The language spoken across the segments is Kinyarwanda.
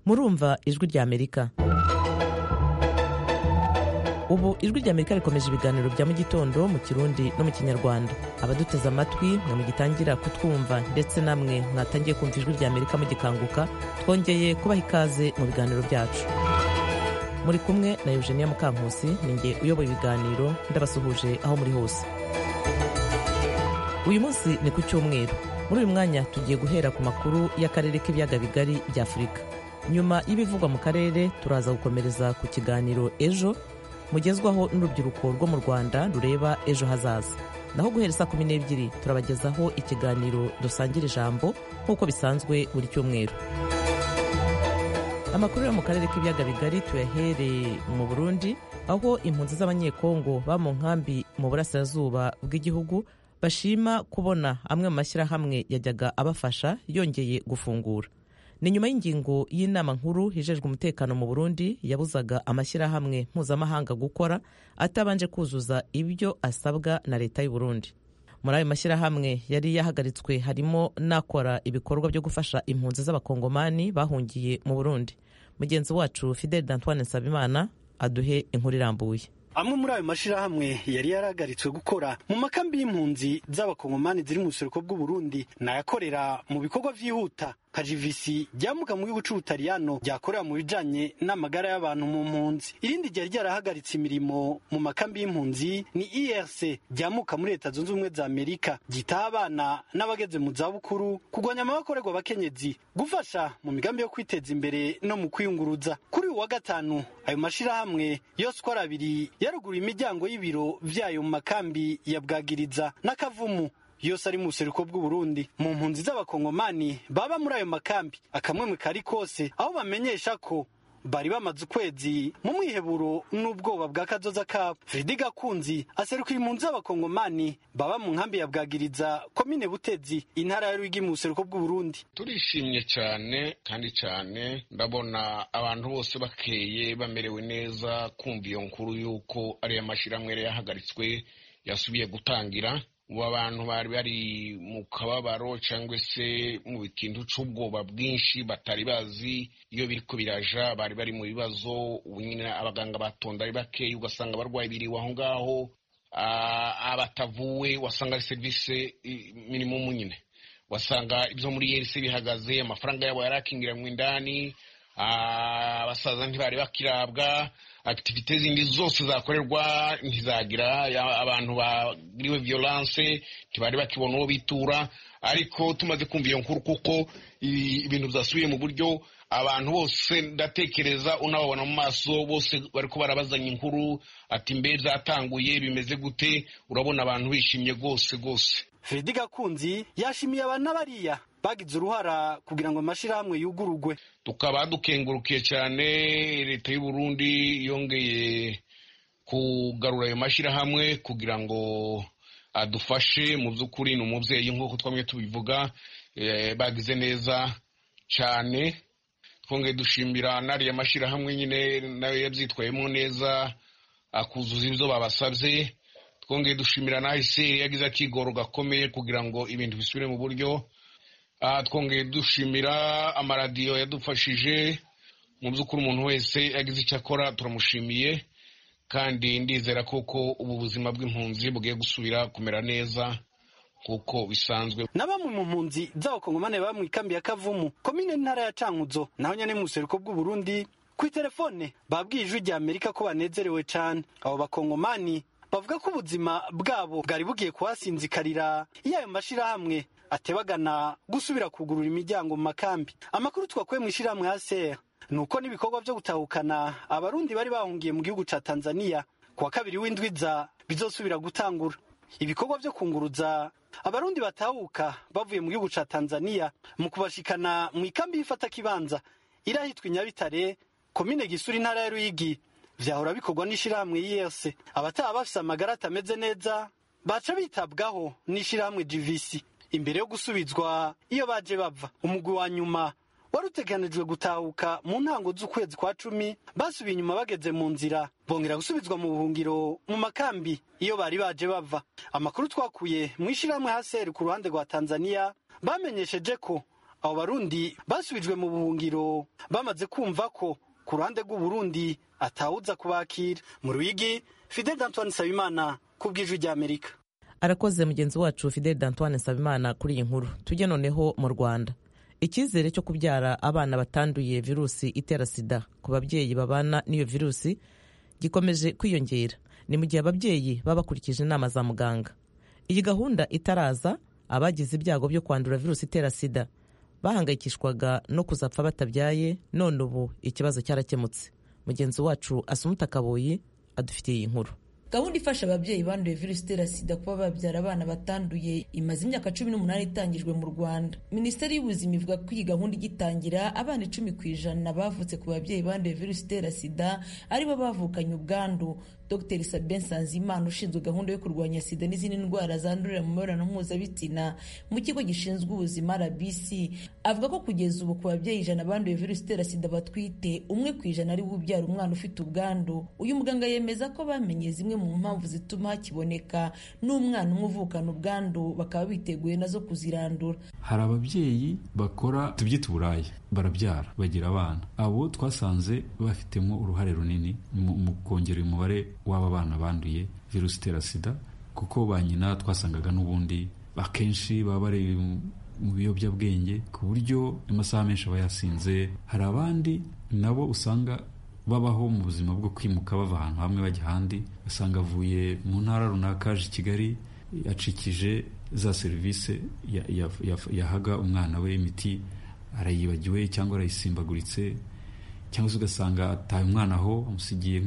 murumva ijwi ry'amerika ubu ijwi ry'amerika rikomeje ibiganiro bya mu gitondo mu kirundi no mu kinyarwanda abaduteze amatwi mwe mugitangira kutwumva ndetse namwe mwatangiye kumva ijwi ry'amerika mugikanguka twongeye kubaha ikaze mu biganiro byacu muri kumwe na eugenia mukankusi ninjye uyoboye ibiganiro ndabasuhuje aho muri hose uyu munsi ni ku cyumweru muri uyu mwanya tugiye guhera ku makuru y'akarere k'ibiyaga bigari bya afurika nyuma y'ibivugwa mu karere turaza gukomereza ku kiganiro ejo mugezwaho n'urubyiruko rwo mu rwanda rureba ejo hazaza naho guhera saa kumi n'ebyiri turabagezaho ikiganiro dusangira ijambo nk'uko bisanzwe buri cyumweru amakuru yo mu karere k'ibiyaga bigari tuyahereye mu burundi aho impunzi z'abanyekongo ba mu nkambi mu burasirazuba bw'igihugu bashima kubona amwe mu mashyirahamwe yajyaga abafasha yongeye gufungura ni nyuma y'ingingo y'inama nkuru hijejwe umutekano mu burundi yabuzaga amashyirahamwe mpuzamahanga gukora atabanje kuzuza ibyo asabwa na leta y'u Burundi. muri ayo mashyirahamwe yari yahagaritswe harimo n'akora ibikorwa byo gufasha impunzi z'abakongomani bahungiye mu burundi mugenzi wacu fideli d'antoine nsabimana aduhe inkuru irambuye amwe muri ayo mashyirahamwe yari yarahagaritswe gukora mu makambi y'impunzi z'abakongomani ziri mu buseruko bw'uburundi n'ayakorera mu bikorwa byihuta kajivisi ryamuka mu gihugu c'ubutaliyano ryakorera mu bijanye n'amagara y'abantu mu mpunzi irindi ryari ryarahagaritse imirimo mu makambi y'impunzi ni irc ryamuka muri leta zunze ubumwe za amerika ryitaha abana n'abageze mu zabukuru kurwanya amabakorerwa abakenyezi gufasha mu migambi yo kwiteza imbere no mu kwiyunguruza kuri uyu wa gatanu ayo mashyirahamwe yose uko ari abiri yaruguruye imiryango y'ibiro byayo mu makambi ya bwagiriza n'akavumu yose ari mu buseruko bw'uburundi mu mpunzi z'abakongomani baba muri ayo makambi akamwemwe kari kose aho bamenyesha ko bari bamaze ukwezi mu mwiheburo n'ubwoba bwa kazoza kabo fredi gakunzi aserukiye impunzi z'abakongomani baba mu nkambi ya bwagiriza komine butezi intara ya rwigi mu buseruko bw'uburundi turishimye cyane kandi cyane ndabona abantu bose bakeye bamerewe neza kumva iyo nkuru y'uko ariyo mashyirahamwe yari yahagaritswe yasubiye gutangira ubu abantu bari bari mu kababaro cyangwa se mu bikintu cy'ubwoba bwinshi batari bazi iyo biri ko biraja bari bari mu bibazo ubu nyine abaganga batonda ari bakeya ugasanga abarwayi biriwe aho ngaho abatavuwe wasanga ari serivisi minimumu nyine wasanga ibyo muri yesi bihagaze amafaranga yabo yarakingiranywe indani abasaza ntibari bakirabwa akitivite zindi zose zakorerwa ntizagira abantu bagiriwe violence ntibari bakibona uwo bitura ariko tumaze kumva iyo nkuru kuko ibintu byasubiye mu buryo abantu bose ndatekereza unababona mu maso bose bariko barabazanya inkuru ati mbe zatanguye bimeze gute urabona abantu bishimye rwose rwose fredi gakunzi yashimiye abantu bariya bagize uruhara kugira ngo amashyirahamwe yugurugwe tukaba dukengurukiye cyane leta y'u Burundi yongeye kugarura ayo mashyirahamwe kugira ngo adufashe mu by'ukuri ni umubyeyi nk'uko twamwe tubivuga bagize neza cyane twongeye dushimira n'ariya mashyirahamwe nyine nayo yabyitwayemo neza akuzuza ibyo babasabye twongeye dushimira na iseri yagize akigoro gakomeye kugira ngo ibintu bisubire mu buryo twongeye dushimira amaradiyo yadufashije mu by'ukuri umuntu wese yagize icyo akora turamushimiye kandi ndizera koko ubu buzima bw'impunzi bugiye gusubira kumera neza kuko bisanzwe na bamwe mu mpunzi z'abakongomani baba mu ikambi ya kavumu komine ntara ya cankuzo naho nyine mu buseruko bw'uburundi ku itelefone babwiye ijwi rya amerika ko banezerewe cyane abo bakongomani bavuga ko ubuzima bwabo bwari bugiye kuhasinzikarira iyo ayo mashyirahamwe atebagana gusubira kugurura imiryango mu makambi amakuru twakuye mu ishyirahamwe ACR ni uko n'ibikorwa byo gutahukana abarundi bari bahungiye mu gihugu ca Tanzania kuwa kabiri w'indwiza bizosubira gutangura ibikorwa byo kunguruza abarundi batahuka bavuye mu gihugu ca Tanzania mu kubashikana mu ikambi y'ifata kibanza irahitwa Inyabitare komine Gisuri intara ya Ruyigi vyahora bikorwa n'ishyirahamwe yese abataha bafise amagara atameze neza baca bitabwaho n'ishyirahamwe GVC imbere yo gusubizwa iyo baje bava umugwi wa nyuma wari uteganijwe gutahuka mu ntango z'ukwezi kwa cumi basubiye inyuma bageze mu nzira bongera gusubizwa mu buhungiro mu makambi iyo bari baje bava amakuru twakuye mu ishyirahamwe haseri ku ruhande rwa tanzania bamenyesheje ko abo barundi basubijwe mu buhungiro bamaze kumva ko ku ruhande rw'uburundi atawuza kubakira mu rwigi fidel antoine nsabimana ku bw'ijwi ry'amerika arakoze mugenzi wacu fidel d'antoine nsabimana kuri iyi nkuru tujye noneho mu rwanda icyizere cyo kubyara abana batanduye virusi itera sida ku babyeyi babana n'iyo virusi gikomeje kwiyongera ni mu gihe ababyeyi baba bakurikije inama za muganga iyi gahunda itaraza abagize ibyago byo kwandura virusi itera sida bahangayikishwaga no kuzapfa batabyaye none ubu ikibazo cyarakemutse mugenzi wacu asumuta kabuyi adufitiye iyi nkuru gahunda ifasha ababyeyi banduye virusi itera sida kuba babyara abana batanduye imaze imyaka cumi n'umunani itangijwe mu rwanda minisiteri y'ubuzima ivuga ko iyi gahunda igitangira abana icumi ku ijana bavutse ku babyeyi banduye virusi itera sida aribo bavukanye ubwandu dr sabin sanzimana ushinzwe gahunda yo kurwanya sida n'izindi ndwara zandurira mu mibonano mpuzabitsina mu kigo gishinzwe ubuzima rbc avuga ko kugeza ubu ku babyeyi ijana banduye virusi itera sida batwite umwe ku ijana ari we ubyara umwana ufite ubwandu uyu muganga yemeza ko bamenye zimwe mu mpamvu zituma hakiboneka n'umwana umwe uvukana ubwandu bakaba biteguye nazo kuzirandura hari ababyeyi bakora tubyita uburaya barabyara bagira abana abo twasanze bafitemo uruhare runini mu kongera umubare w'aba bana banduye virusi itera sida kuko ba nyina twasangaga n'ubundi akenshi baba bari mu biyobyabwenge ku buryo amasaha menshi aba yasinze hari abandi nabo usanga babaho mu buzima bwo kwimuka bava ahantu hamwe bajya ahandi usanga avuye mu ntara runaka aje i kigali acikije za serivisi yahaga umwana we imiti arayibagiwe cyangwa arayisimbaguritse cyangwa se ugasanga ataye umwana aho amusigiye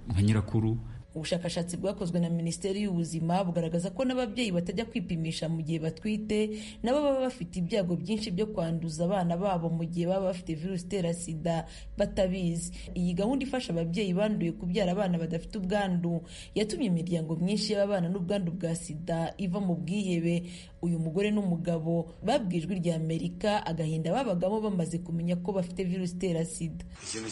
nka nyirakuru ubushakashatsi bwakozwe na minisiteri y'ubuzima bugaragaza ko n'ababyeyi batajya kwipimisha mu gihe batwite nabo baba bafite ibyago byinshi byo kwanduza abana babo mu gihe baba bafite virusi itera sida batabizi iyi gahunda ifasha ababyeyi banduye kubyara abana badafite ubwandu yatumye imiryango myinshi y'ababana n'ubwandu bwa sida iva mu bwihebe uyu mugore n'umugabo babwijwe irya amerika agahinda babagamo bamaze kumenya ko bafite virusi itera sida ikintu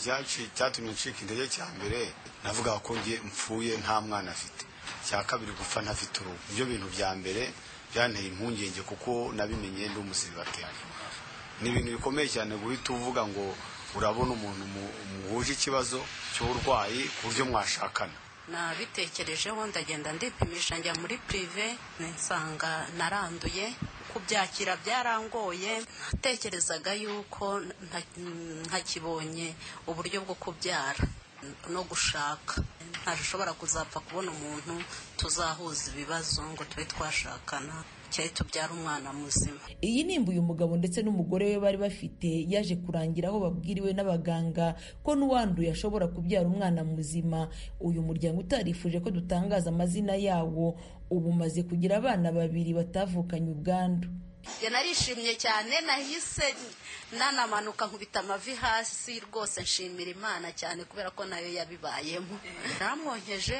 cyatumye ncika intege cya mbere navuga ko ngiye mpfuye nta mwana afite cya kabiri gupfa ntafite uruhu ibyo bintu bya mbere byanteye impungenge kuko nabimenye ndi umusiribateri ni ibintu bikomeye cyane guhita uvuga ngo urabona umuntu muhuje ikibazo cy'uburwayi ku buryo mwashakana nabitekerejeho ndagenda ndipimisha njya muri pirive nsanga naranduye kubyakira byarangoye natekerezaga yuko ntakibonye uburyo bwo kubyara no gushaka ntashobora kuzapfa kubona umuntu tuzahuza ibibazo ngo tube twashakana cyari tubyara umwana muzima iyi nimba uyu mugabo ndetse n'umugore we bari bafite yaje kurangira aho babwiriwe n'abaganga ko n'uwanduye ashobora kubyara umwana muzima uyu muryango utarifuje ko dutangaza amazina yawo ubu umaze kugira abana babiri batavukanye ubwandu narishimye cyane nahise nanamanuka nkubita amavi hasi rwose nshimira imana cyane kubera ko nayo yabibayemo naramwonkeje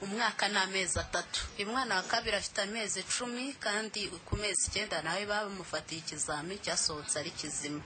umwaka ni amezi atatu uyu mwana wa kabiri afite amezi icumi kandi ku mezi icyenda nawe bamufatiye ikizami cyasohotse ari kizima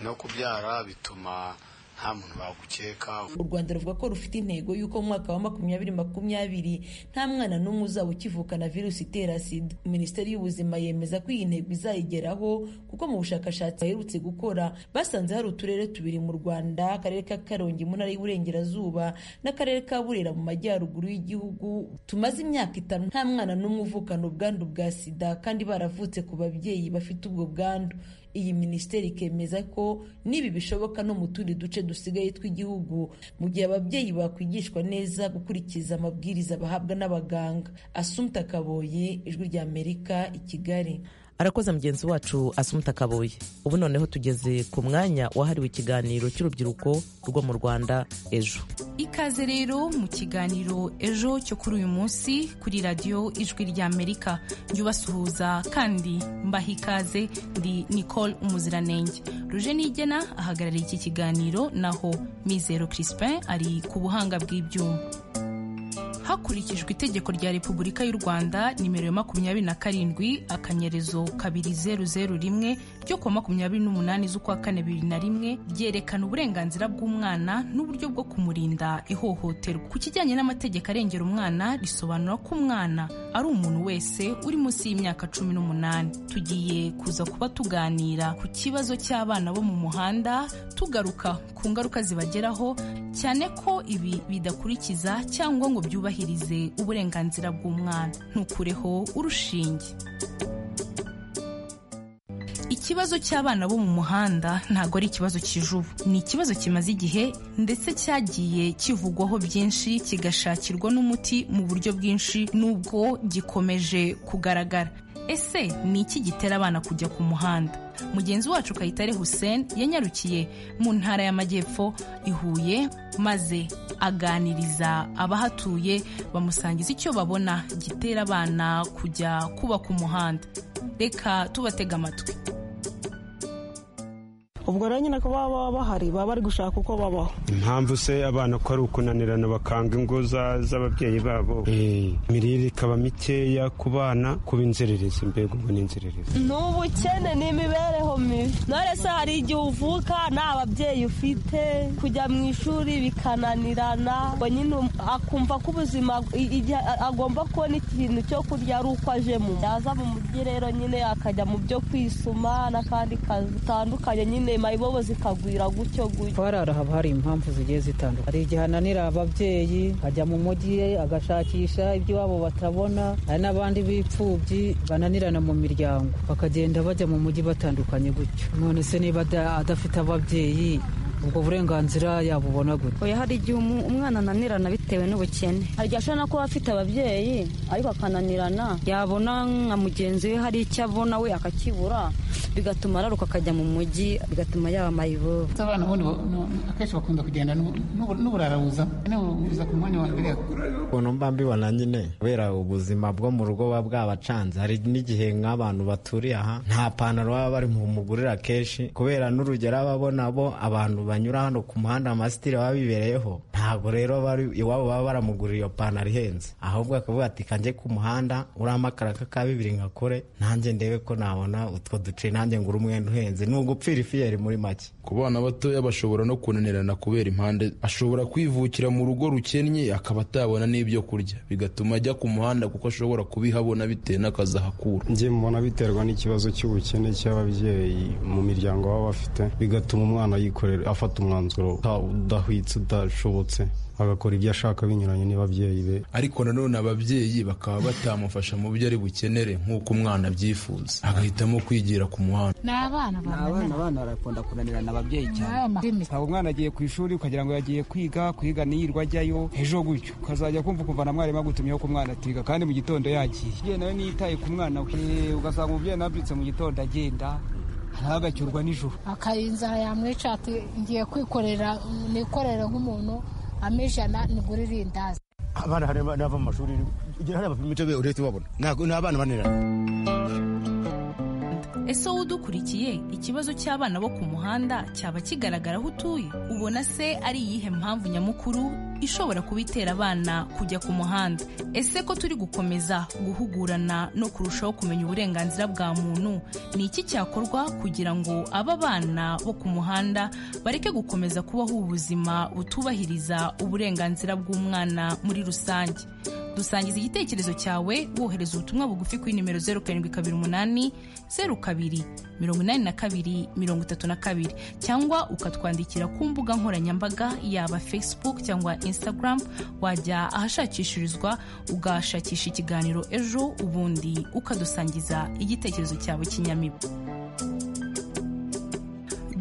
no kubyara bituma nta muntu bagukeka u rwanda ruvuga ko rufite intego y'uko mu mwaka wa makumyabiri makumyabiri nta mwana n'umwe uzaba ukivukana virusi itera sida minisiteri y'ubuzima yemeza ko iyi ntego izayigeraho kuko mu bushakashatsi baherutse gukora basanze hari uturere tubiri mu rwanda akarere ka karongi mu ntara y'uburengerazuba n'akarere ka burera mu majyaruguru y'igihugu tumaze imyaka itanu nta mwana n'umwe uvukana ubwandu bwa sida kandi baravutse ku babyeyi bafite ubwo bwandu iyi minisiteri ikemeza ko n'ibi bishoboka no mu tundi duce dusigaye tw'igihugu mu gihe ababyeyi bakwigishwa neza gukurikiza amabwiriza bahabwa n'abaganga asumta kaboye ijwi rya amerika i kigali arakoze mugenzi wacu asumta kaboye ubu noneho tugeze ku mwanya wahariwe ikiganiro cy'urubyiruko rwo mu rwanda ejo ikaze rero mu kiganiro ejo cyo kuri uyu munsi kuri radiyo ijwi ry'amerika ryubasuhuza kandi mbaha ikaze ndi nicole umuziranenge ruje nigena ahagarariye iki kiganiro naho mizero crispin ari ku buhanga bw'ibyuma hakurikijwe itegeko rya repubulika y'u rwanda nimero ya makumyabiri na karindwi akanyerezo kabiri zeru zeru rimwe ryo kuwa makumyabiri n'umunani z'ukwa kane bibiri na rimwe ryerekana uburenganzira bw'umwana n'uburyo bwo kumurinda ihohoterwa ku kijyanye n'amategeko arengera umwana risobanura ko umwana ari umuntu wese uri munsi y'imyaka cumi n'umunani tugiye kuza kuba tuganira ku kibazo cy'abana bo mu muhanda tugaruka ku ngaruka zibageraho cyane ko ibi bidakurikiza cyangwa ngo byubahirize uburenganzira bw'umwana ntukureho urushinge ikibazo cy'abana bo mu muhanda ntabwo ari ikibazo cy'ubu ni ikibazo kimaze igihe ndetse cyagiye kivugwaho byinshi kigashakirwa n'umuti mu buryo bwinshi n'ubwo gikomeje kugaragara ese ni iki gitera abana kujya ku muhanda mugenzi wacu kayitare hussein yanyarukiye mu ntara y'amajyepfo i huye maze aganiriza abahatuye bamusangiza icyo babona gitera abana kujya kubaka umuhanda reka tubatega amatwi ubwo rero nyine kuba baba bahari baba bari gushaka uko babaho impamvu se abana ko ari ukunanirana bakanga ingo z'ababyeyi babo imirire ikaba mikeya ku bana kuba inzererezi mbega ubwo ni inzererezi ni ubukene n'imibereho mibi none se hari igihe uvuka nta babyeyi ufite kujya mu ishuri bikananirana ngo nyine akumva ko ubuzima igihe agomba kubona ikintu cyo kurya ari uko ajemo yaza mu mujyi rero nyine akajya mu byo kwisuma n'akandi kazi bitandukanye nyine nyuma ibobo zikagwira gutyo gutyo harara haba hari impamvu zigiye zitandukanye hari igihe ananira ababyeyi ajya mu mujyi agashakisha iby'iwabo batabona hari n'abandi b'imfubyi bananirana mu miryango bakagenda bajya mu mujyi batandukanye gutyo none se niba adafite ababyeyi ubwo burenganzira yabubona gute oya hari igihe umwana ananirana bitewe n'ubukene hari igihe ashobora no kuba afite ababyeyi ariko akananirana yabona nka mugenzi we hari icyo abona we akakibura bigatuma araruka akajya mu mujyi bigatuma yaba amayibobo abana ubundi akenshi bakunda kugenda n'uburara buza buza ku mwanya wa mbere ukuntu mba mbibona nyine kubera ubuzima bwo mu rugo buba bwabacanze hari n'igihe nk'abantu baturiye aha nta pantaro baba bari bumugurira kenshi kubera n'urugero ababona bo abantu banyura hano ku muhanda amasitiri baba bibereyeho ntabwo rero iwabo baba baramugurira iyo pantaro ihenze ahubwo akavuga ati kanjye ku muhanda uriya makaraka ka bibiri nkakore nanjye ndebe ko nabona utwo duce nanjye ngura umwenda uhenze ni ugupfira ifiyeri muri make ku bana batoya bashobora no kunanirana kubera impande ashobora kwivukira mu rugo rukennye akaba atabona n'ibyo kurya bigatuma ajya ku muhanda kuko ashobora kubihabona bitewe n'akazi ahakura njye mbona biterwa n'ikibazo cy'ubukene cy'ababyeyi mu miryango baba bafite bigatuma umwana yikorera afata umwanzuro udahwitse udashobotse agakora ibyo ashaka binyuranye n'ababyeyi be ariko nanone ababyeyi bakaba batamufasha mu byo ari bukenere nk'uko umwana abyifuza agahitamo kwigira ku muhanda ni abana abana barakunda kunanirana ababyeyi cyane ntabwo umwana agiye ku ishuri ukagira ngo yagiye kwiga kwiga niyirwa ajyayo ejo gutyo ukazajya kumva ukumva na mwarimu agutumyeho ko umwana atiga kandi mu gitondo yagiye yewe nawe niyitaye ku mwana we ugasanga umubyeyi nabyutse mu gitondo agenda ntagacyurwa nijoro akayinzara yamwica ati ngiye kwikorera nikorere nk'umuntu amejana nigura irindazi abana hari n'ava mu mashuri ugira hari abapima icyo uretse ubabona ni abana banirana ese wowe udukurikiye ikibazo cy'abana bo ku muhanda cyaba kigaragara aho utuye ubona se ari iyihe mpamvu nyamukuru ishobora kuba itera abana kujya ku muhanda ese ko turi gukomeza guhugurana no kurushaho kumenya uburenganzira bwa muntu ni iki cyakorwa kugira ngo aba bana bo ku muhanda bareke gukomeza kubaho ubuzima butubahiriza uburenganzira bw'umwana muri rusange dusangiza igitekerezo cyawe wohereza ubutumwa bugufi kuri nimero zeru karindwi kabiri umunani zeru kabiri mirongo inani na kabiri mirongo itatu na kabiri cyangwa ukatwandikira ku mbuga nkoranyambaga yaba facebook cyangwa instagram wajya ahashakishirizwa ugashakisha ikiganiro ejo ubundi ukadusangiza igitekerezo cyawe kinyamibu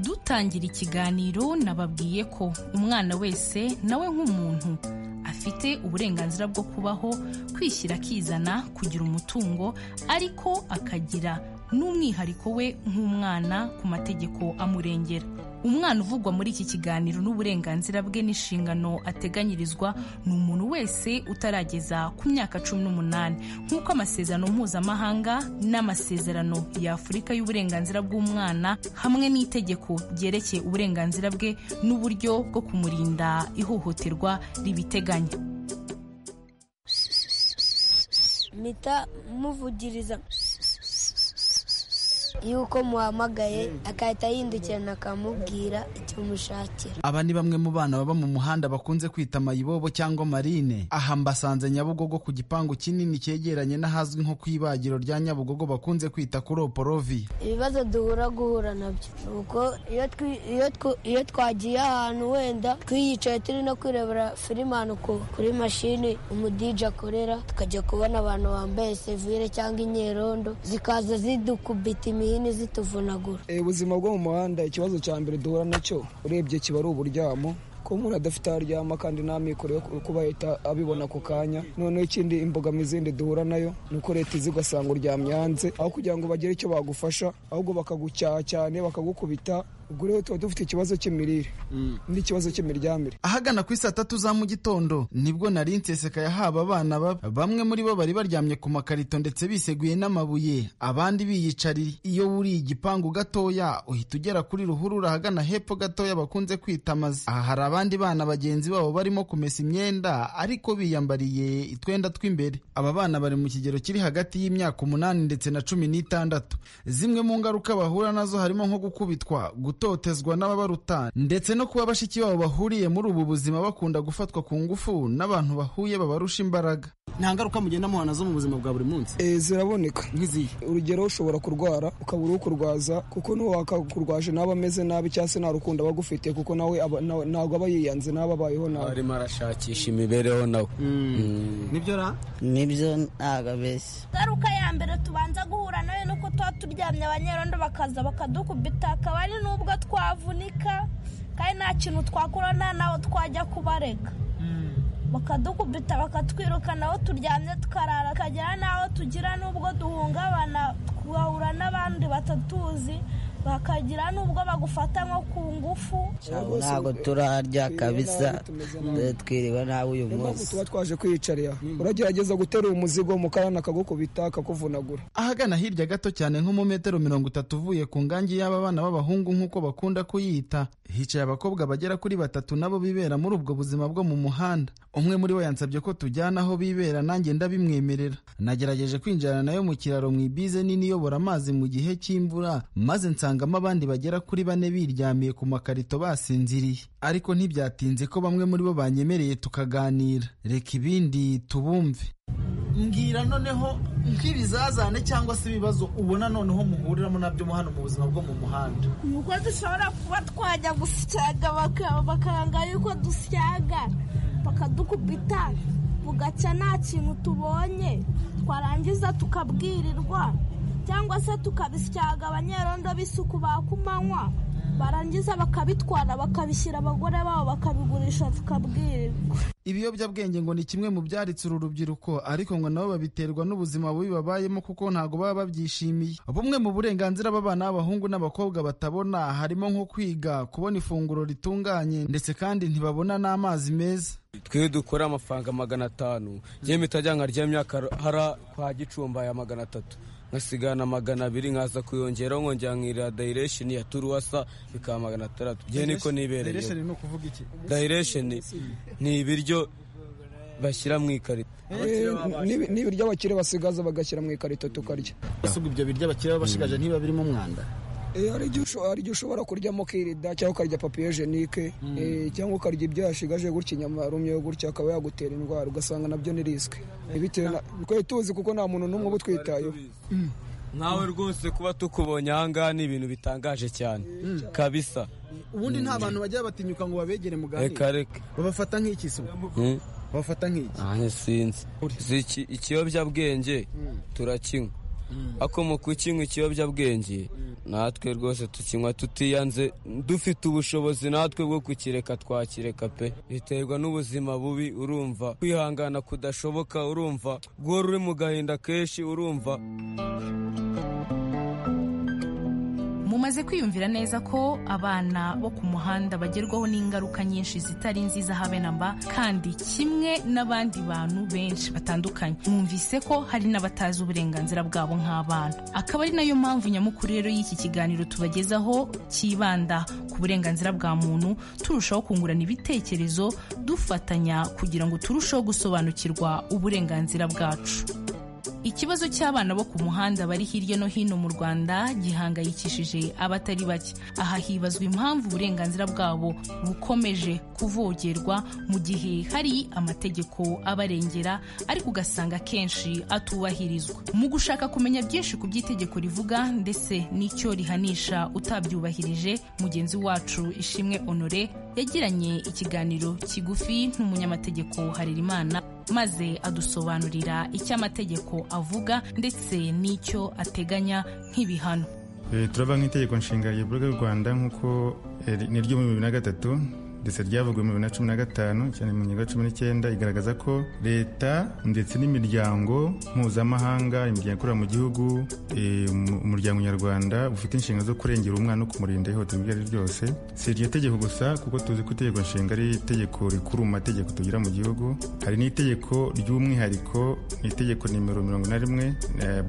dutangira ikiganiro nababwiye ko umwana wese nawe nk'umuntu afite uburenganzira bwo kubaho kwishyira akizana kugira umutungo ariko akagira n'umwihariko we nk'umwana ku mategeko amurengera umwana uvugwa muri iki kiganiro n'uburenganzira bwe n'inshingano ateganyirizwa ni umuntu wese utarageza ku myaka cumi n'umunani nk'uko amasezerano mpuzamahanga n'amasezerano ya afurika y'uburenganzira bw'umwana hamwe n'itegeko ryerekeye uburenganzira bwe n'uburyo bwo kumurinda ihohoterwa ribiteganya mpita muvugiriza yuko muhamagaye agahita yindukirana akamubwira icyo mushakira aba ni bamwe mu bana baba mu muhanda bakunze kwita mayibobo cyangwa marine aha mbasanze nyabugogo ku gipangu kinini cyegeranye n'ahazwi nko ku ibagiro rya nyabugogo bakunze kwita kuroporovi ibibazo duhura guhura nabyo nuko iyo twi- iyo twu- iyo twagiye ahantu wenda twiyicaye turi no kwirebera filime ahantu ku- kuri mashini umudije akorera tukajya kubona abantu bambaye sevire cyangwa inyerondo zikaza zidukubita imihini zituvunagura Eh, ubuzima bwo mu muhanda ikibazo cya mbere duhura nacyo urebye kiba ari uburyamo kuba umuntu adafite aho aryama kandi n'amikoro yo ku- kuba yahita abibona ku kanya noneho ikindi imbogamizi yindi duhura nayo ni uko leta iza ugasanga uryamye hanze aho kugira ngo bagire icyo bagufasha ahubwo bakagucyaha cyane bakagukubita ubwo rero tuba dufite ikibazo cy'imirire n'ikibazo cy'imiryamire ahagana ku saa tatu za mu gitondo nibwo nari nseseka yahawe abana baba bamwe muri bo bari baryamye ku makarito ndetse biseguye n'amabuye abandi biyicarira iyo wuriye igipangu gatoya uhita ugera kuri ruhurura ahagana hepfo gatoya bakunze kwita amazi aha hari abandi bana bagenzi babo barimo kumesa imyenda ariko biyambariye itwenda tw'imbere aba bana bari mu kigero kiri hagati y'imyaka umunani ndetse na cumi n'itandatu zimwe mu ngaruka bahura nazo harimo nko gukubitwa gutotezwa n'ababaruta ndetse no kuba bashiki babo bahuriye muri ubu buzima bakunda gufatwa ku ngufu n'abantu bahuye babarusha imbaraga nta ngaruka mugenda muhana zo mu buzima bwa buri munsi Eh, ziraboneka nk'izihe urugero ushobora kurwara ukabura ukurwaza kuko n'uwakakurwaje ntaba ameze nabi cyangwa se nta rukundo aba agufitiye kuko nawe aba- nawe- ntabwo aba yiyanze nawe abayeho nabi arimo arashakisha imibereho nawe nibyo ra nibyo ntabwo abeshya ingaruka ya mbere tubanza guhura nayo ni uko tuba turyamye abanyerondo bakaza bakadukubita akaba ari n'ubwo twavunika kandi nta kintu twakora nta n'aho twajya kubarega bakadukubita bakatwiruka naho turyamye tukarara tukagera n'aho tugira n'ubwo duhungabana tugahura n'abandi batatuzi bakagira n'ubwo bagufata nko ku ngufu ntabwo turarya kabisa twiriwe nawe uyu Niyo mpamvu munsi tuba twaje kwiyicarira uragerageza guterura umuzigo mukarani akagukubita akakuvunagura ahagana hirya gato cyane nko mu metero mirongo itatu uvuye ku ngangi y'aba bana b'abahungu nk'uko bakunda kuyita hicaye abakobwa bagera kuri batatu nabo bibera muri ubwo buzima bwo mu muhanda umwe muri bo yansabye ko tujyana aho bibera nanjye ndabimwemerera nagerageje kwinjirana nayo mu kiraro mu ibize nini iyobora amazi mu gihe cy'imvura maze nsangamo abandi bagera kuri bane biryamiye ku makarito basinziriye ariko ntibyatinze ko bamwe muri bo banyemereye tukaganira reka ibindi tubumve mbwira noneho nk'ibizazane cyangwa se ibibazo ubona noneho muhuriramo nabyo hano mu buzima bwo mu muhanda nuko dushobora kuba twajya gusyaga baka- bakanga yuko dusyaga bakadukubita bugaca nta kintu tubonye twarangiza tukabwirirwa cyangwa se tukabisyaga abanyerondo b'isuku ba kumanywa barangiza bakabitwara bakabishyira abagore babo bakabigurisha tukabwirirwa ibiyobyabwenge ngo ni kimwe mu byaritse uru rubyiruko ariko ngo nabo babiterwa n'ubuzima bubi babayemo kuko ntabwo baba babyishimiye bumwe mu burenganzira b'abana b'abahungu n'abakobwa batabona harimo nko kwiga kubona ifunguro ritunganye ndetse kandi ntibabona n'amazi meza twe dukora amafaranga magana atanu njyewe mpita njya nkarya myaka hara kwa gicumba ya magana atatu nkasigana magana abiri nkaza kuyongeraho nkongera nkirira dayiresheni ya turuwasa bikaba magana atandatu njyewe niko nibereye ni ukuvuga iki dayiresheni ni ibiryo bashyira mu ikarito Eh, n'ibi- n'ibiryo abakire basigaza bagashyira mu ikarito tukarya usiga ibyo biryo abakiriya baba basigaje ntibiba birimo umwanda Eh, hari igihe usho- hari igihe ushobora kuryamo kirida cyangwa ukarya papiye jenike eh, cyangwa ukarya ibyo yashigaje gutya inyama yarumyeho gutya akaba yagutera indwara ugasanga nabyo ni risike Eh, bitewe na twari tuzi kuko nta muntu n'umwe uba utwitayeho nkawe rwose kuba tukubonye ahangaha ni ibintu bitangaje cyane kabisa ubundi nta bantu bajya batinyuka ngo babegere reka reka babafata nk'iki se Hmm. babafata nk'iki nanjye sinzi Si iki- ikiyobyabwenge turakinywa ako mu kukinywa ikiyobyabwenge natwe rwose tukinywa tutiyanze dufite ubushobozi natwe bwo kukireka twakireka pe biterwa n'ubuzima bubi urumva kwihangana kudashoboka urumva guhora uri mu gahinda kenshi urumva mumaze kwiyumvira neza ko abana bo ku muhanda bagerwaho n'ingaruka nyinshi zitari nziza habe na mba kandi kimwe n'abandi bantu benshi batandukanye mwumvise ko hari n'abatazi uburenganzira bwabo nk'abana akaba ari nayo mpamvu nyamukuru rero y'iki kiganiro tubagezaho cyibanda ku burenganzira bwa muntu turushaho kungurana ibitekerezo dufatanya kugira ngo turusheho gusobanukirwa uburenganzira bwacu ikibazo cy'abana bo ku muhanda bari hirya no hino mu rwanda gihangayikishije abatari bake aha hibazwa impamvu uburenganzira bwabo bukomeje kuvogerwa mu gihe hari amategeko abarengera ariko ugasanga akenshi atubahirizwa mu gushaka kumenya byinshi ku by'itegeko rivuga ndetse n'icyo rihanisha utabyubahirije mugenzi wacu ishimwe honore yagiranye ikiganiro kigufi n'umunyamategeko harerimana maze adusobanurira icyo amategeko avuga ndetse n'icyo ateganya nk'ibihano turava nk'itegeko nshinga riburwa y'u rwanda nk'uko ni ryo bibiri na gatatu ndetse ryavuguwe mu bibiri na cumi na gatanu cyane mu ngingo ya cumi n'icyenda igaragaza ko leta ndetse n'imiryango mpuzamahanga imiryango ikorera mu gihugu umuryango nyarwanda ufite inshingano zo kurengera umwana no kumurinda ihohoterwa iryo ari ryo ryose si iryo tegeko gusa kuko tuzi ko itegeko nshinga ari itegeko rikuru mu mategeko tugira mu gihugu hari n'itegeko ry'umwihariko ni itegeko nimero mirongo na rimwe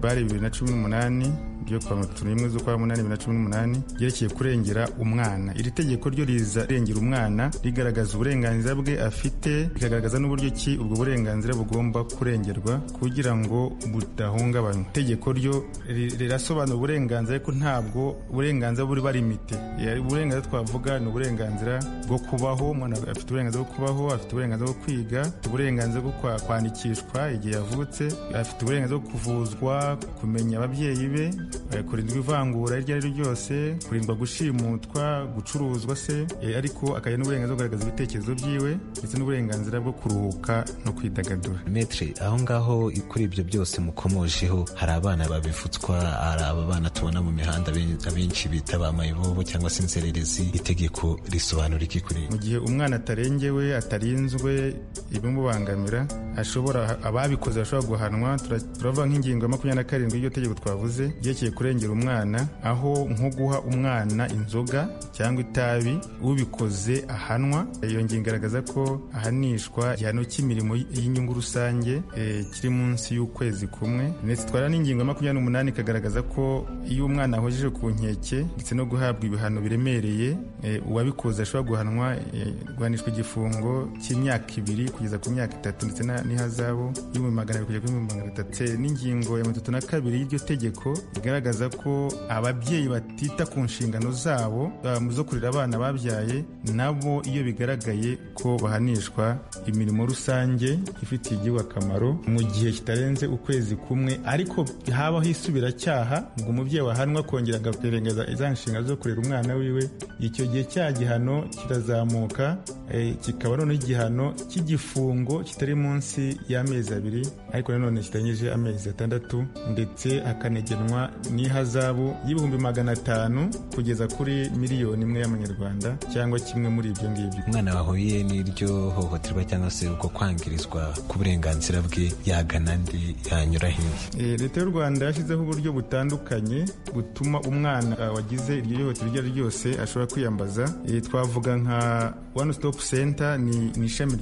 bare bibiri na cumi n'umunani ryo kwa mirongo n'imwe z'ukwa munani bibiri na cumi n'umunani ryerekeye kurengera umwana iri tegeko ryo riza rengera umwana rigaragaza uburenganzira bwe afite rikagaragaza n'uburyo ki ubwo burenganzira bugomba kurengerwa kugira ngo budahungabanywa itegeko ryo rirasobanura uburenganzira ariko ntabwo uburenganzira buri barimite uburenganzira twavuga ni uburenganzira bwo kubaho umwana afite uburenganzira bwo kubaho afite uburenganzira bwo kwiga afite uburenganzira bwo kwandikishwa igihe yavutse afite uburenganzira bwo kuvuzwa kumenya ababyeyi be kurindwa ivangura iryo ari ryo ryose kurindwa gushimutwa gucuruzwa se ariko akagira n'uburenganzira bwo kugaragaza ibitekerezo byiwe ndetse n'uburenganzira bwo kuruhuka no kwidagadura metre aho ngaho kuri ibyo byose mukomojeho hari abana babivutswa hari aba bana tubona mu mihanda abenshi bita ba mayibobo cyangwa se inzererezi itegeko risobanura iki kuri mu gihe umwana atarengewe atarinzwe ibimubangamira ashobora ababikoze bashobora guhanwa turava nk'ingingo ya makumyabiri na karindwi y'iryo tegeko twavuze ryerekeye kurengera umwana aho nko guha umwana inzoga cyangwa itabi ubikoze ahanwa iyo ngingo igaragaza ko ahanishwa igihano cy'imirimo y'inyungu rusange kiri munsi y'ukwezi kumwe ndetse twara n'ingingo ya makumyabiri n'umunani ikagaragaza ko iyo umwana ahojeje ku nkeke ndetse no guhabwa ibihano biremereye uwabikoze ashobora guhanwa guhanishwa igifungo cy'imyaka ibiri kugeza ku myaka itatu ndetse n'ihazabu y'ibihumbi magana abiri kugera ku bihumbi magana atatu n'ingingo ya mirongo itatu na kabiri y'iryo tegeko igaragaza ko ababyeyi batita ku nshingano zabo zo kurera abana babyaye nabo iyo bigaragaye ko bahanishwa imirimo rusange ifitiye igihugu akamaro mu gihe kitarenze ukwezi kumwe ariko habaho isubiracyaha ngo umubyeyi wahanwa kongera agaperengaza iza nshingano zo kurera umwana wiwe icyo gihe cya gihano kirazamuka kikaba noneho igihano cy'igifungo kitari munsi y'amezi abiri ariko nanone kitarengeje amezi atandatu ndetse hakanagenwa n'ihazabu y'ibihumbi magana atanu kugeza kuri miliyoni imwe y'amanyarwanda cyangwa kimwe muri ibyo ngibyo umwana wahuye n'iryo hohoterwa cyangwa se uko kwangirizwa ku burenganzira bwe yagana ndi yanyura hirya leta y'u rwanda yashyizeho uburyo butandukanye butuma umwana wagize iryo hohoterwa iryo ari ryo ryose ashobora kwiyambaza twavuga nka one stop center ni ishami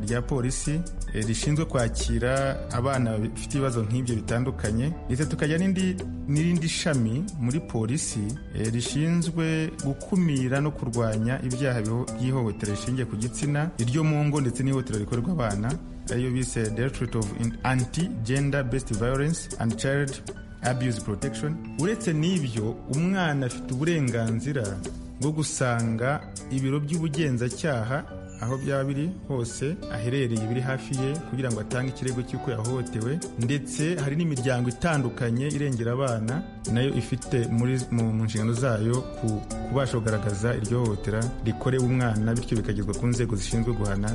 rya polisi rishinzwe kwakira abana bafite ibibazo nk'ibyo bitandukanye ndetse tukajya n'indi n'irindi shami muri polisi rishinzwe gukumira no kurwanya ibyaha by'ihohotera rishingiye ku gitsina iryo mu ngo ndetse n'ihohotera rikorerwa abana ariyo bise directorate of anti gender based violence and child abuse protection uretse n'ibyo umwana afite uburenganzira bwo gusanga ibiro by'ubugenzacyaha aho byaba biri hose aherereye biri hafi ye kugira ngo atange ikirego cy'uko yahohotewe ndetse hari n'imiryango itandukanye irengera abana nayo ifite mu nshingano zayo kubasha kugaragaza iryo hohotera rikorewe umwana bityo bikagezwa ku nzego zishinzwe guhana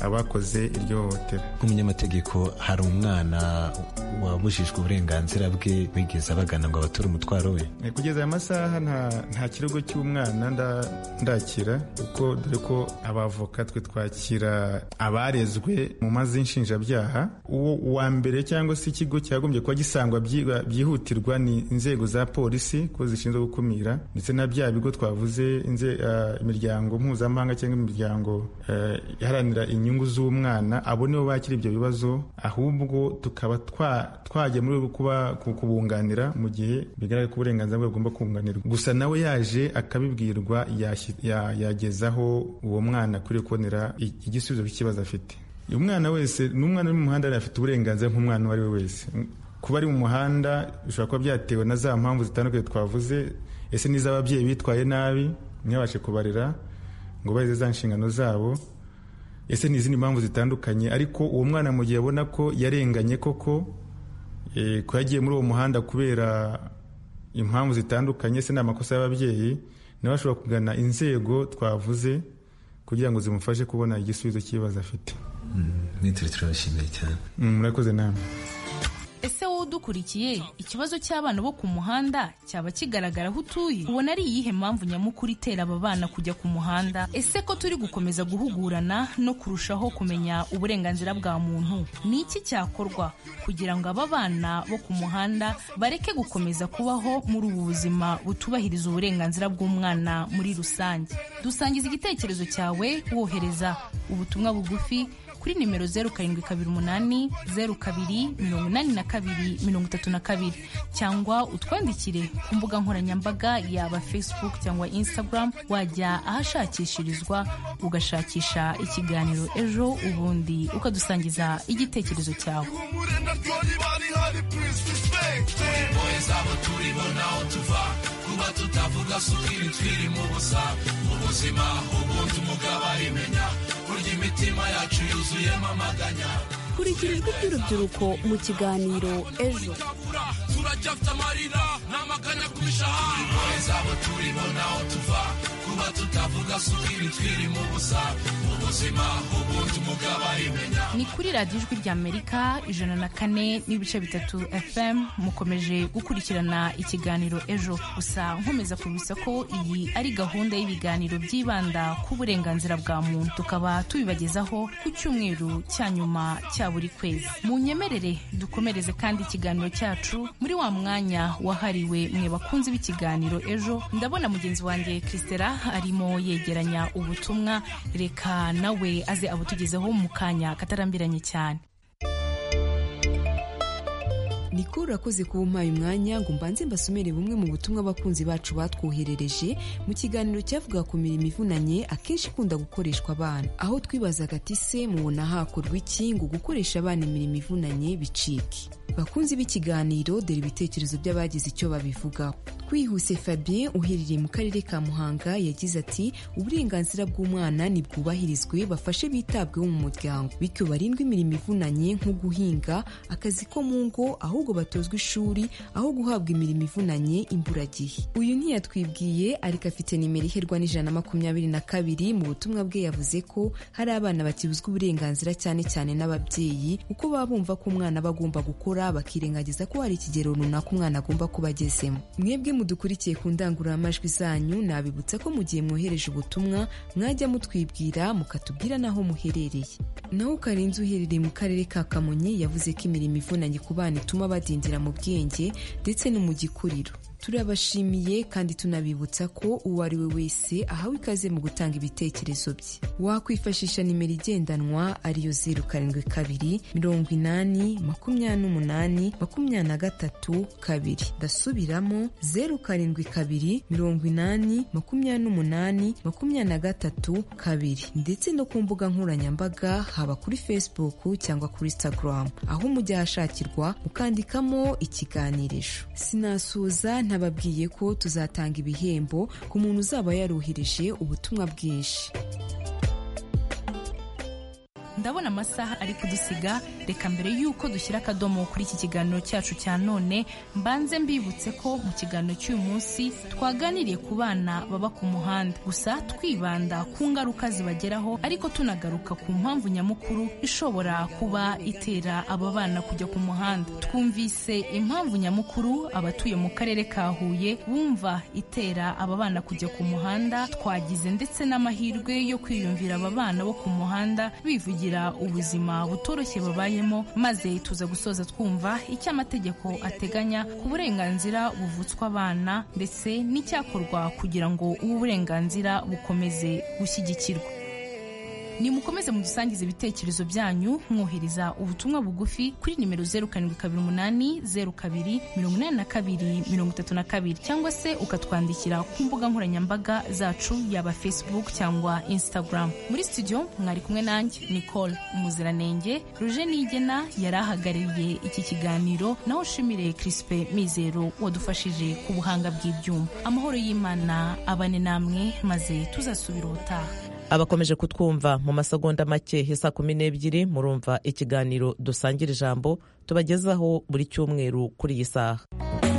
abakoze iryo hohotera nk'umunyamategeko hari umwana wabujijwe uburenganzira bwe bigeze bagana ngo abature umutwaro we kugeza aya masaha nta kirego cy'umwana ndakira kuko dore ko abavoka twe twakira abarezwe mu mazi y'inshinjabyaha uwo uwa mbere cyangwa se ikigo cyagombye kuba gisangwa byihutirwa ni inzego za polisi ko zishinzwe gukumira ndetse na bya bigo twavuze imiryango mpuzamahanga cyangwa imiryango iharanira inyungu inyungu z'umwana abo nibo bakira ibyo bibazo ahubwo tukaba twajya muri kuba kubunganira mu gihe bigaragara ko uburenganzira bwe bugomba kunganirwa gusa nawe yaje akabibwirwa yagezaho uwo mwana kuri kubonera igisubizo cy'ikibazo afite umwana wese n'umwana uri mu muhanda afite uburenganzira nk'umwana uwo ari we wese kuba ari mu muhanda bishobora kuba byatewe na za mpamvu zitandukanye twavuze ese n'iz'ababyeyi bitwaye nabi ntibabashe kubarera ngo barize za nshingano zabo ese ni izindi mpamvu zitandukanye ariko uwo mwana mu gihe abona ko yarenganye koko ko yagiye muri uwo muhanda kubera impamvu zitandukanye se ni amakosa y'ababyeyi nawe ashobora kugana inzego twavuze kugira ngo zimufashe kubona igisubizo cy'ibibazo afite nitwe turabashimiye cyane murakoze namwe ese wowe udukurikiye ikibazo cy'abana bo ku muhanda cyaba kigaragara aho utuye ubona ari iyihe mpamvu nyamukuru itera aba bana kujya ku muhanda ese ko turi gukomeza guhugurana no kurushaho kumenya uburenganzira bwa muntu ni iki cyakorwa kugira ngo aba bana bo ku muhanda bareke gukomeza kubaho muri ubu buzima butubahiriza uburenganzira bw'umwana muri rusange dusangiza igitekerezo cyawe wohereza ubutumwa bugufi kuri nimero zeru karindwi kabiri umunani zeru kabiri mirongo inani na kabiri mirongo itatu na kabiri cyangwa utwandikire ku mbuga nkoranyambaga yaba facebook cyangwa instagram wajya ahashakishirizwa ugashakisha ikiganiro ejo ubundi ukadusangiza igitekerezo cyawe kuba tutavuga suka ibitwiri mu busa mu buzima ubundi umugabo arimenya kurya imitima yacu yuzuyemo amaganya kurikira ijwi ry'urubyiruko mu kiganiro ejo turacyafite amarira n'amaganya ku mishahara impuhwe zabo turibona aho tuva kuba tutavuga suka ibitwiri mu busa mu buzima ubundi umugabo arimenya ni kuri radiyo ijwi ry'amerika ijana na kane n'ibice bitatu fm mukomeje gukurikirana ikiganiro ejo gusa nkomeza kubibutsa ko iyi ari gahunda y'ibiganiro byibanda ku burenganzira bwa muntu tukaba tubibagezaho ku cyumweru cya nyuma cya buri kwezi mu nyemerere dukomereze kandi ikiganiro cyacu muri wa mwanya wahariwe mwe bakunzi b'ikiganiro ejo ndabona mugenzi wanjye christela arimo yegeranya ubutumwa reka nawe aze abutugezeho mu kanya katarambiranye cyane nikuru urakoze kuba umpaye umwanya ngo mbanze mbasomere bumwe mu butumwa abakunzi bacu batwoherereje mu kiganiro cyavuga ku mirimo ivunanye akenshi ikunda gukoreshwa abana aho twibazaga ati se mubona hakorwa iki ngo gukoresha abana imirimo ivunanye bicike bakunzi b'ikiganiro dore ibitekerezo by'abagize icyo babivugaho twihuse fabien uherereye mu karere ka muhanga yagize ati uburenganzira bw'umwana ntibwubahirizwe bafashe bitabweho mu muryango bityo barindwe imirimo ivunanye nko guhinga akazi ko mu ngo ahubwo batozwa ishuri aho guhabwa imirimo ivunanye imburagihe uyu ntiyatwibwiye ariko afite nimero iherwa n'ijana na makumyabiri na kabiri mu butumwa bwe yavuze ko hari abana bakibuzwa uburenganzira cyane cyane n'ababyeyi kuko baba bumva ko umwana aba agomba gukora bakirengagiza ko hari ikigero runaka umwana agomba kuba agezemo mwebwe mudukurikiye ku ndangururamajwi zanyu nabibutsa ko mu gihe mwohereje ubutumwa mwajya mutwibwira mukatubwira n'aho muherereye naho karenze uherereye mu karere ka kamonyi yavuze ko imirimo ivunanye ku bana ituma badindira mu bwenge ndetse no mu gikuriro turabashimiye kandi tunabibutsa ko uwo ari we wese ahawe ikaze mu gutanga ibitekerezo bye wakwifashisha nimero igendanwa ariyo zeru karindwi kabiri mirongo inani makumyabiri n'umunani makumyabiri na gatatu kabiri ndasubiramo zeru karindwi kabiri mirongo inani makumyabiri n'umunani makumyabiri na gatatu kabiri ndetse no ku mbuga nkoranyambaga haba kuri facebook cyangwa kuri instagram aho mujya ahashakirwa mukandikamo ikiganirisho sinasuza ntababwiye ko tuzatanga ibihembo ku muntu uzaba yaruhirije ubutumwa bwinshi ndabona amasaha ari kudusiga reka mbere y'uko dushyira akadomo kuri iki kiganiro cyacu cya none mbanze mbibutse ko mu kiganiro cy'uyu munsi twaganiriye ku bana baba ku muhanda gusa twibanda ku ngaruka zibageraho ariko tunagaruka ku mpamvu nyamukuru ishobora kuba itera aba bana kujya ku muhanda twumvise impamvu nyamukuru abatuye mu karere ka huye bumva itera aba bana kujya ku muhanda twagize ndetse n'amahirwe yo kwiyumvira aba bana bo ku muhanda bivugira ubuzima butoroshye babayemo maze tuza gusoza twumva icyo amategeko ateganya ku burenganzira buvutswa abana ndetse n'icyakorwa kugira ngo ubu burenganzira bukomeze gushyigikirwa nimukomeze mudusangize ibitekerezo byanyu mwohereza ubutumwa bugufi kuri nimero zeru karindwi kabiri umunani zeru kabiri mirongo inani na kabiri mirongo itatu na kabiri cyangwa se ukatwandikira ku mbuga nkoranyambaga zacu yaba facebook cyangwa instagram muri studio mwari kumwe nanjye nicole umuziranenge ruje nigena yari ahagarariye iki kiganiro naho ushimire crispe mizero wadufashije ku buhanga bw'ibyuma amahoro y'imana abane namwe maze tuzasubira ubutaha abakomeje kutwumva mu masegonda make isa kumi n'ebyiri murumva ikiganiro dusangira ijambo tubagezaho buri cyumweru kuri iyi saha